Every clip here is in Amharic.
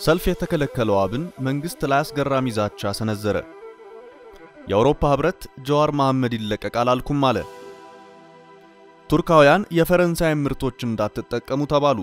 ሰልፍ የተከለከለው አብን መንግስት ላይ አስገራሚ ዛቻ ሰነዘረ። የአውሮፓ ህብረት ጀዋር መሐመድ ይለቀቃል አልኩም አለ። ቱርካውያን የፈረንሳይ ምርቶች እንዳትጠቀሙ ተባሉ።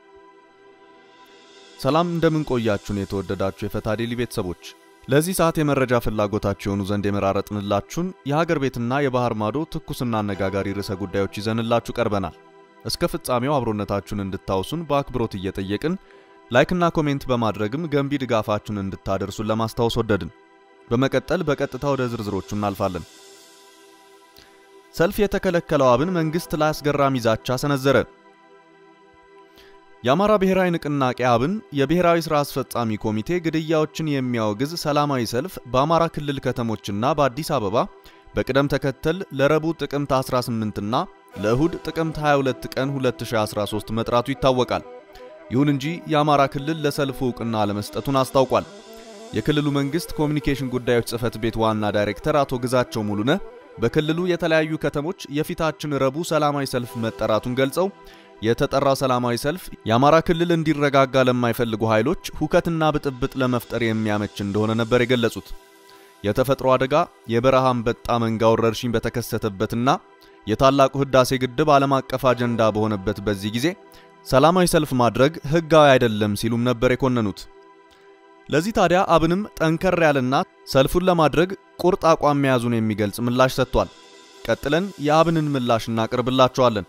ሰላም እንደምን ቆያችሁን? የተወደዳችሁ የፈታ ዴሊ ቤተሰቦች ለዚህ ሰዓት የመረጃ ፍላጎታችሁ የሆኑ ዘንድ የመራረጥንላችሁን የሀገር ቤትና የባህር ማዶ ትኩስና አነጋጋሪ ርዕሰ ጉዳዮች ይዘንላችሁ ቀርበናል። እስከ ፍጻሜው አብሮነታችሁን እንድታውሱን በአክብሮት እየጠየቅን ላይክና ኮሜንት በማድረግም ገንቢ ድጋፋችሁን እንድታደርሱን ለማስታወስ ወደድን። በመቀጠል በቀጥታ ወደ ዝርዝሮቹ እናልፋለን። ሰልፍ የተከለከለው አብን መንግስት ላይ አስገራሚ ዛቻ ሰነዘረ። የአማራ ብሔራዊ ንቅናቄ አብን የብሔራዊ ሥራ አስፈጻሚ ኮሚቴ ግድያዎችን የሚያወግዝ ሰላማዊ ሰልፍ በአማራ ክልል ከተሞችና በአዲስ አበባ በቅደም ተከተል ለረቡዕ ጥቅምት 18ና ለእሁድ ጥቅምት 22 ቀን 2013 መጥራቱ ይታወቃል። ይሁን እንጂ የአማራ ክልል ለሰልፉ ዕውቅና አለመስጠቱን አስታውቋል። የክልሉ መንግስት ኮሚኒኬሽን ጉዳዮች ጽህፈት ቤት ዋና ዳይሬክተር አቶ ግዛቸው ሙሉነህ በክልሉ የተለያዩ ከተሞች የፊታችን ረቡዕ ሰላማዊ ሰልፍ መጠራቱን ገልጸው የተጠራው ሰላማዊ ሰልፍ የአማራ ክልል እንዲረጋጋ ለማይፈልጉ ኃይሎች ሁከትና ብጥብጥ ለመፍጠር የሚያመች እንደሆነ ነበር የገለጹት። የተፈጥሮ አደጋ የበረሃ አንበጣ መንጋ ወረርሽኝ በተከሰተበትና የታላቁ ህዳሴ ግድብ ዓለም አቀፍ አጀንዳ በሆነበት በዚህ ጊዜ ሰላማዊ ሰልፍ ማድረግ ህጋዊ አይደለም ሲሉም ነበር የኮነኑት። ለዚህ ታዲያ አብንም ጠንከር ያለና ሰልፉን ለማድረግ ቁርጥ አቋም መያዙን የሚገልጽ ምላሽ ሰጥቷል። ቀጥለን የአብንን ምላሽ እናቀርብላችኋለን።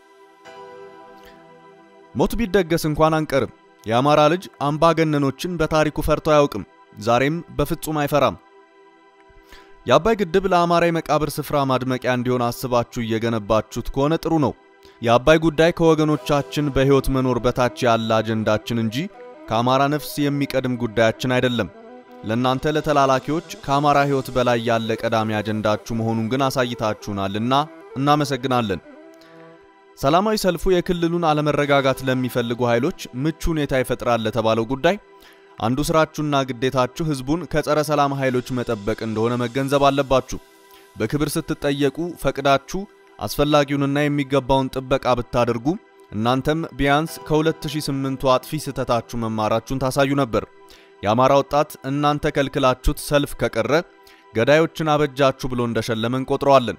ሞት ቢደገስ እንኳን አንቀርም። የአማራ ልጅ አምባገነኖችን በታሪኩ ፈርቶ አያውቅም፣ ዛሬም በፍጹም አይፈራም። የአባይ ግድብ ለአማራ የመቃብር ስፍራ ማድመቂያ እንዲሆን አስባችሁ እየገነባችሁት ከሆነ ጥሩ ነው። የአባይ ጉዳይ ከወገኖቻችን በሕይወት መኖር በታች ያለ አጀንዳችን እንጂ ከአማራ ነፍስ የሚቀድም ጉዳያችን አይደለም። ለእናንተ ለተላላኪዎች ከአማራ ሕይወት በላይ ያለ ቀዳሚ አጀንዳችሁ መሆኑን ግን አሳይታችሁናልና እናመሰግናለን። ሰላማዊ ሰልፉ የክልሉን አለመረጋጋት ለሚፈልጉ ኃይሎች ምቹ ሁኔታ ይፈጥራል ለተባለው ጉዳይ አንዱ ስራችሁና ግዴታችሁ ህዝቡን ከጸረ ሰላም ኃይሎች መጠበቅ እንደሆነ መገንዘብ አለባችሁ። በክብር ስትጠየቁ ፈቅዳችሁ አስፈላጊውንና የሚገባውን ጥበቃ ብታደርጉ እናንተም ቢያንስ ከ2008ቱ አጥፊ ስህተታችሁ መማራችሁን ታሳዩ ነበር። የአማራ ወጣት እናንተ ከልክላችሁት ሰልፍ ከቀረ ገዳዮችን አበጃችሁ ብሎ እንደሸለመ እንቆጥረዋለን።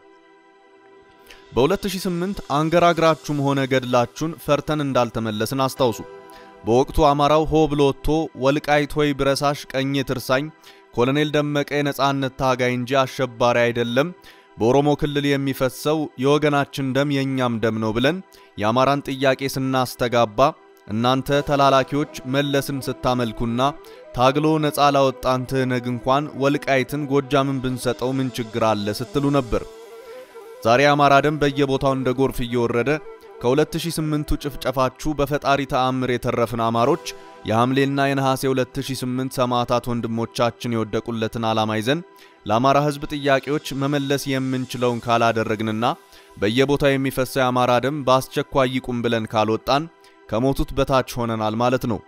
በ2008 አንገራግራችሁም ሆነ ገድላችሁን ፈርተን እንዳልተመለስን አስታውሱ። በወቅቱ አማራው ሆ ብሎ ወጥቶ ወልቃይት ሆይ ብረሳሽ ቀኜ ትርሳኝ፣ ኮሎኔል ደመቀ የነጻነት ታጋይ እንጂ አሸባሪ አይደለም በኦሮሞ ክልል የሚፈሰው የወገናችን ደም የእኛም ደም ነው ብለን የአማራን ጥያቄ ስናስተጋባ እናንተ ተላላኪዎች መለስን ስታመልኩና ታግሎ ነፃ ላወጣን ትህነግ እንኳን ወልቃይትን ጎጃምን ብንሰጠው ምን ችግር አለ ስትሉ ነበር። ዛሬ የአማራ ደም በየቦታው እንደ ጎርፍ እየወረደ ከ2008ቱ ጭፍጨፋችሁ በፈጣሪ ተአምር የተረፍን አማሮች የሐምሌና የነሐሴ 2008 ሰማዕታት ወንድሞቻችን የወደቁለትን ዓላማ ይዘን ለአማራ ሕዝብ ጥያቄዎች መመለስ የምንችለውን ካላደረግንና በየቦታው የሚፈሰው የአማራ ደም በአስቸኳይ ይቁም ብለን ካልወጣን ከሞቱት በታች ሆነናል ማለት ነው።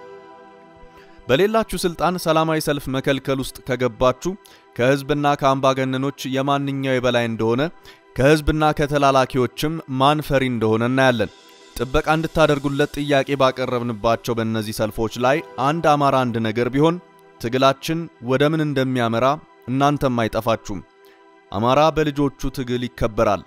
በሌላችሁ ስልጣን ሰላማዊ ሰልፍ መከልከል ውስጥ ከገባችሁ ከሕዝብና ከአምባገነኖች የማንኛው የበላይ እንደሆነ ከሕዝብና ከተላላኪዎችም ማን ፈሪ እንደሆነ እናያለን። ጥበቃ እንድታደርጉለት ጥያቄ ባቀረብንባቸው በእነዚህ ሰልፎች ላይ አንድ አማራ አንድ ነገር ቢሆን ትግላችን ወደ ምን እንደሚያመራ እናንተም አይጠፋችሁም። አማራ በልጆቹ ትግል ይከበራል።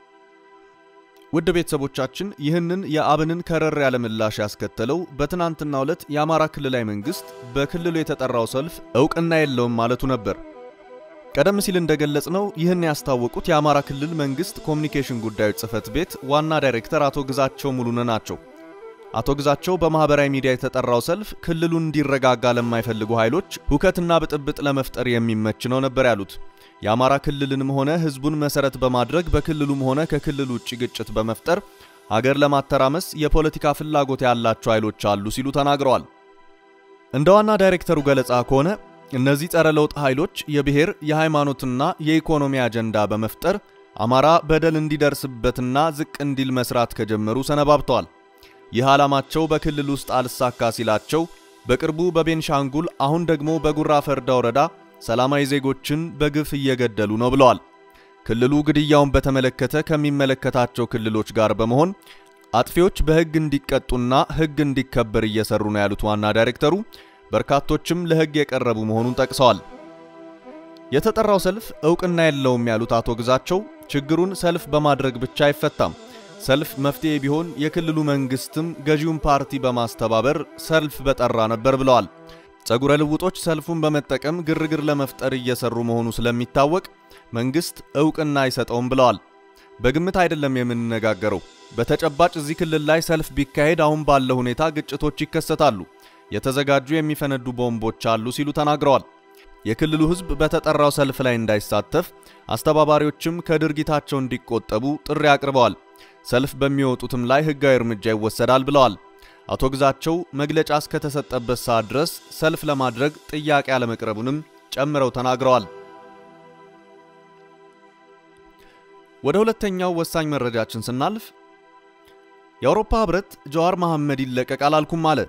ውድ ቤተሰቦቻችን ይህንን የአብንን ከረር ያለ ምላሽ ያስከተለው በትናንትናው ዕለት የአማራ ክልላዊ መንግስት በክልሉ የተጠራው ሰልፍ እውቅና የለውም ማለቱ ነበር። ቀደም ሲል እንደገለጽነው ይህን ያስታወቁት የአማራ ክልል መንግስት ኮሚኒኬሽን ጉዳዮች ጽህፈት ቤት ዋና ዳይሬክተር አቶ ግዛቸው ሙሉነህ ናቸው። አቶ ግዛቸው በማህበራዊ ሚዲያ የተጠራው ሰልፍ ክልሉን እንዲረጋጋ ለማይፈልጉ ኃይሎች ሁከትና ብጥብጥ ለመፍጠር የሚመች ነው ነበር ያሉት። የአማራ ክልልንም ሆነ ህዝቡን መሰረት በማድረግ በክልሉም ሆነ ከክልል ውጭ ግጭት በመፍጠር ሀገር ለማተራመስ የፖለቲካ ፍላጎት ያላቸው ኃይሎች አሉ ሲሉ ተናግረዋል። እንደ ዋና ዳይሬክተሩ ገለጻ ከሆነ እነዚህ ጸረ ለውጥ ኃይሎች የብሔር የሃይማኖትና የኢኮኖሚ አጀንዳ በመፍጠር አማራ በደል እንዲደርስበትና ዝቅ እንዲል መስራት ከጀመሩ ሰነባብተዋል። ይህ ዓላማቸው በክልል ውስጥ አልሳካ ሲላቸው በቅርቡ በቤንሻንጉል አሁን ደግሞ በጉራ ፈርዳ ወረዳ ሰላማዊ ዜጎችን በግፍ እየገደሉ ነው ብለዋል። ክልሉ ግድያውን በተመለከተ ከሚመለከታቸው ክልሎች ጋር በመሆን አጥፊዎች በሕግ እንዲቀጡና ሕግ እንዲከበር እየሰሩ ነው ያሉት ዋና ዳይሬክተሩ በርካቶችም ለሕግ የቀረቡ መሆኑን ጠቅሰዋል። የተጠራው ሰልፍ እውቅና የለውም ያሉት አቶ ግዛቸው ችግሩን ሰልፍ በማድረግ ብቻ አይፈታም፣ ሰልፍ መፍትሄ ቢሆን የክልሉ መንግስትም ገዢውን ፓርቲ በማስተባበር ሰልፍ በጠራ ነበር ብለዋል። ጸጉረ ልውጦች ሰልፉን በመጠቀም ግርግር ለመፍጠር እየሰሩ መሆኑ ስለሚታወቅ መንግስት እውቅና አይሰጠውም ብለዋል። በግምት አይደለም የምንነጋገረው። በተጨባጭ እዚህ ክልል ላይ ሰልፍ ቢካሄድ አሁን ባለው ሁኔታ ግጭቶች ይከሰታሉ፣ የተዘጋጁ የሚፈነዱ ቦምቦች አሉ ሲሉ ተናግረዋል። የክልሉ ህዝብ በተጠራው ሰልፍ ላይ እንዳይሳተፍ አስተባባሪዎችም ከድርጊታቸው እንዲቆጠቡ ጥሪ አቅርበዋል። ሰልፍ በሚወጡትም ላይ ህጋዊ እርምጃ ይወሰዳል ብለዋል። አቶ ግዛቸው መግለጫ እስከተሰጠበት ሰዓት ድረስ ሰልፍ ለማድረግ ጥያቄ አለመቅረቡንም ጨምረው ተናግረዋል። ወደ ሁለተኛው ወሳኝ መረጃችን ስናልፍ የአውሮፓ ህብረት ጀዋር መሐመድ ይለቀቅ አላልኩም አለ።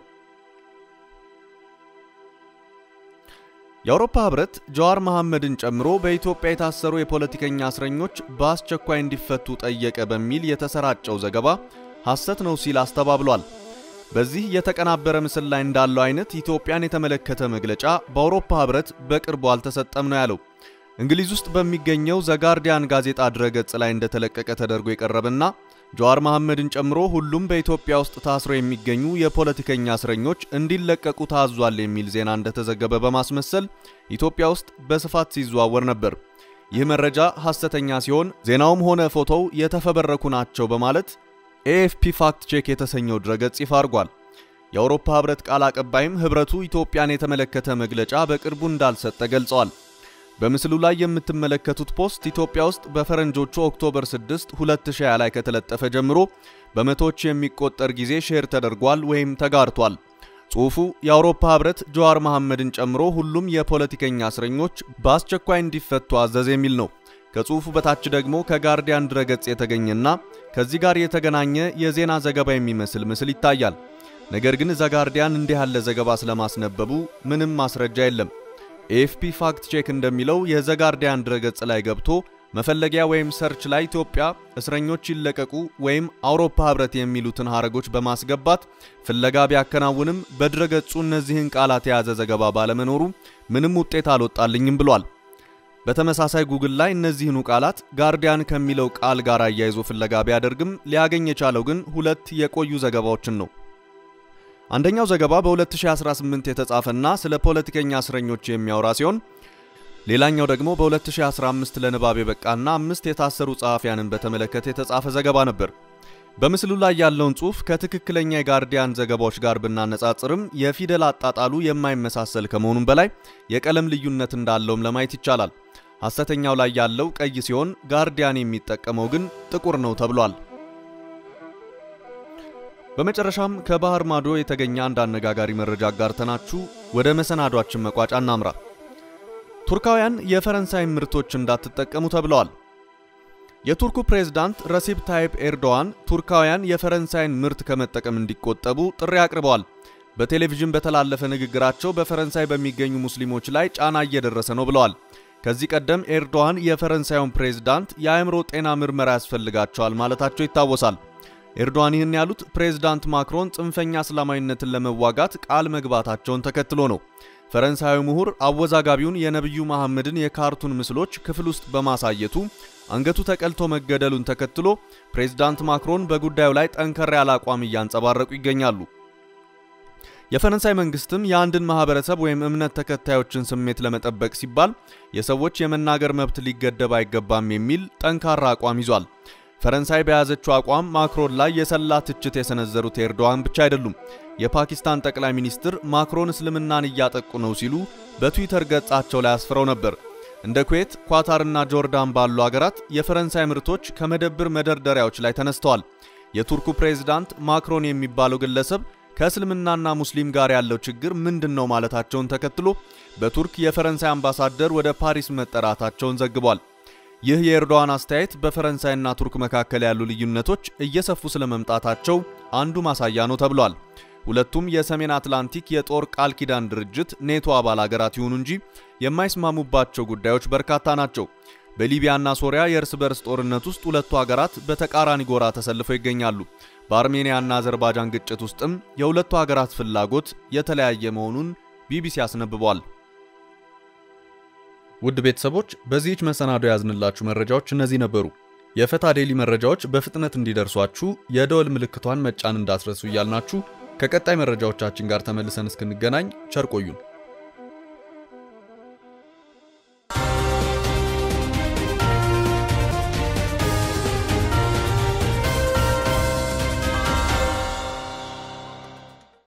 የአውሮፓ ህብረት ጀዋር መሐመድን ጨምሮ በኢትዮጵያ የታሰሩ የፖለቲከኛ እስረኞች በአስቸኳይ እንዲፈቱ ጠየቀ በሚል የተሰራጨው ዘገባ ሐሰት ነው ሲል አስተባብሏል። በዚህ የተቀናበረ ምስል ላይ እንዳለው አይነት ኢትዮጵያን የተመለከተ መግለጫ በአውሮፓ ህብረት በቅርቡ አልተሰጠም ነው ያለው። እንግሊዝ ውስጥ በሚገኘው ዘጋርዲያን ጋዜጣ ድረገጽ ላይ እንደተለቀቀ ተደርጎ የቀረበና ጀዋር መሐመድን ጨምሮ ሁሉም በኢትዮጵያ ውስጥ ታስረው የሚገኙ የፖለቲከኛ እስረኞች እንዲለቀቁ ታዟል የሚል ዜና እንደተዘገበ በማስመሰል ኢትዮጵያ ውስጥ በስፋት ሲዘዋወር ነበር። ይህ መረጃ ሐሰተኛ ሲሆን ዜናውም ሆነ ፎቶው የተፈበረኩ ናቸው በማለት ኤኤፍፒ ፋክት ቼክ የተሰኘው ድረገጽ ይፋ አድርጓል። የአውሮፓ ህብረት ቃል አቀባይም ህብረቱ ኢትዮጵያን የተመለከተ መግለጫ በቅርቡ እንዳልሰጠ ገልጸዋል። በምስሉ ላይ የምትመለከቱት ፖስት ኢትዮጵያ ውስጥ በፈረንጆቹ ኦክቶበር 6 2020 ላይ ከተለጠፈ ጀምሮ በመቶዎች የሚቆጠር ጊዜ ሼር ተደርጓል ወይም ተጋርቷል። ጽሑፉ የአውሮፓ ህብረት ጀዋር መሐመድን ጨምሮ ሁሉም የፖለቲከኛ እስረኞች በአስቸኳይ እንዲፈቱ አዘዝ የሚል ነው። ከጽሑፉ በታች ደግሞ ከጋርዲያን ድረገጽ የተገኘና ከዚህ ጋር የተገናኘ የዜና ዘገባ የሚመስል ምስል ይታያል። ነገር ግን ዘጋርዲያን እንዲህ ያለ ዘገባ ስለማስነበቡ ምንም ማስረጃ የለም። ኤኤፍፒ ፋክት ቼክ እንደሚለው የዘጋርዲያን ድረገጽ ላይ ገብቶ መፈለጊያ ወይም ሰርች ላይ ኢትዮጵያ እስረኞች ይለቀቁ ወይም አውሮፓ ህብረት የሚሉትን ሐረጎች በማስገባት ፍለጋ ቢያከናውንም በድረገጹ እነዚህን ቃላት የያዘ ዘገባ ባለመኖሩ ምንም ውጤት አልወጣልኝም ብሏል። በተመሳሳይ ጉግል ላይ እነዚህኑ ቃላት ጋርዲያን ከሚለው ቃል ጋር አያይዞ ፍለጋ ቢያደርግም ሊያገኝ የቻለው ግን ሁለት የቆዩ ዘገባዎችን ነው። አንደኛው ዘገባ በ2018 የተጻፈና ስለ ፖለቲከኛ እስረኞች የሚያወራ ሲሆን ሌላኛው ደግሞ በ2015 ለንባብ የበቃና አምስት የታሰሩ ጸሐፊያንን በተመለከተ የተጻፈ ዘገባ ነበር። በምስሉ ላይ ያለውን ጽሑፍ ከትክክለኛ የጋርዲያን ዘገባዎች ጋር ብናነጻጽርም የፊደል አጣጣሉ የማይመሳሰል ከመሆኑም በላይ የቀለም ልዩነት እንዳለውም ለማየት ይቻላል። ሐሰተኛው ላይ ያለው ቀይ ሲሆን ጋርዲያን የሚጠቀመው ግን ጥቁር ነው ተብሏል። በመጨረሻም ከባህር ማዶ የተገኘ አንድ አነጋጋሪ መረጃ አጋርተናችሁ ወደ መሰናዷችን መቋጫ እናምራ። ቱርካውያን የፈረንሳይ ምርቶች እንዳትጠቀሙ ተብለዋል። የቱርኩ ፕሬዝዳንት ረሲፕ ታይፕ ኤርዶዋን ቱርካውያን የፈረንሳይን ምርት ከመጠቀም እንዲቆጠቡ ጥሪ አቅርበዋል። በቴሌቪዥን በተላለፈ ንግግራቸው በፈረንሳይ በሚገኙ ሙስሊሞች ላይ ጫና እየደረሰ ነው ብለዋል። ከዚህ ቀደም ኤርዶዋን የፈረንሳዩን ፕሬዝዳንት የአእምሮ ጤና ምርመራ ያስፈልጋቸዋል ማለታቸው ይታወሳል። ኤርዶዋን ይህን ያሉት ፕሬዝዳንት ማክሮን ጽንፈኛ እስላማዊነትን ለመዋጋት ቃል መግባታቸውን ተከትሎ ነው። ፈረንሳዊ ምሁር አወዛጋቢውን የነቢዩ መሐመድን የካርቱን ምስሎች ክፍል ውስጥ በማሳየቱ አንገቱ ተቀልቶ መገደሉን ተከትሎ ፕሬዝዳንት ማክሮን በጉዳዩ ላይ ጠንከር ያለ አቋም እያንጸባረቁ ይገኛሉ። የፈረንሳይ መንግስትም የአንድን ማህበረሰብ ወይም እምነት ተከታዮችን ስሜት ለመጠበቅ ሲባል የሰዎች የመናገር መብት ሊገደብ አይገባም የሚል ጠንካራ አቋም ይዟል። ፈረንሳይ በያዘችው አቋም ማክሮን ላይ የሰላ ትችት የሰነዘሩት ኤርዶዋን ብቻ አይደሉም። የፓኪስታን ጠቅላይ ሚኒስትር ማክሮን እስልምናን እያጠቁ ነው ሲሉ በትዊተር ገጻቸው ላይ አስፍረው ነበር። እንደ ኩዌት፣ ኳታርና ጆርዳን ባሉ አገራት የፈረንሳይ ምርቶች ከመደብር መደርደሪያዎች ላይ ተነስተዋል። የቱርኩ ፕሬዝዳንት ማክሮን የሚባለው ግለሰብ ከእስልምናና ሙስሊም ጋር ያለው ችግር ምንድን ነው ማለታቸውን ተከትሎ በቱርክ የፈረንሳይ አምባሳደር ወደ ፓሪስ መጠራታቸውን ዘግቧል። ይህ የኤርዶዋን አስተያየት በፈረንሳይና ቱርክ መካከል ያሉ ልዩነቶች እየሰፉ ስለመምጣታቸው አንዱ ማሳያ ነው ተብሏል። ሁለቱም የሰሜን አትላንቲክ የጦር ቃል ኪዳን ድርጅት ኔቶ አባል አገራት ይሁኑ እንጂ የማይስማሙባቸው ጉዳዮች በርካታ ናቸው። በሊቢያና ሶሪያ የእርስ በርስ ጦርነት ውስጥ ሁለቱ ሀገራት በተቃራኒ ጎራ ተሰልፈው ይገኛሉ። በአርሜኒያና አዘርባጃን ግጭት ውስጥም የሁለቱ ሀገራት ፍላጎት የተለያየ መሆኑን ቢቢሲ አስነብቧል። ውድ ቤተሰቦች በዚህች መሰናዶ ያዝንላችሁ መረጃዎች እነዚህ ነበሩ። የፈታ ዴሊ መረጃዎች በፍጥነት እንዲደርሷችሁ የደወል ምልክቷን መጫን እንዳትረሱ እያልናችሁ ከቀጣይ መረጃዎቻችን ጋር ተመልሰን እስክንገናኝ ቸር ቆዩን።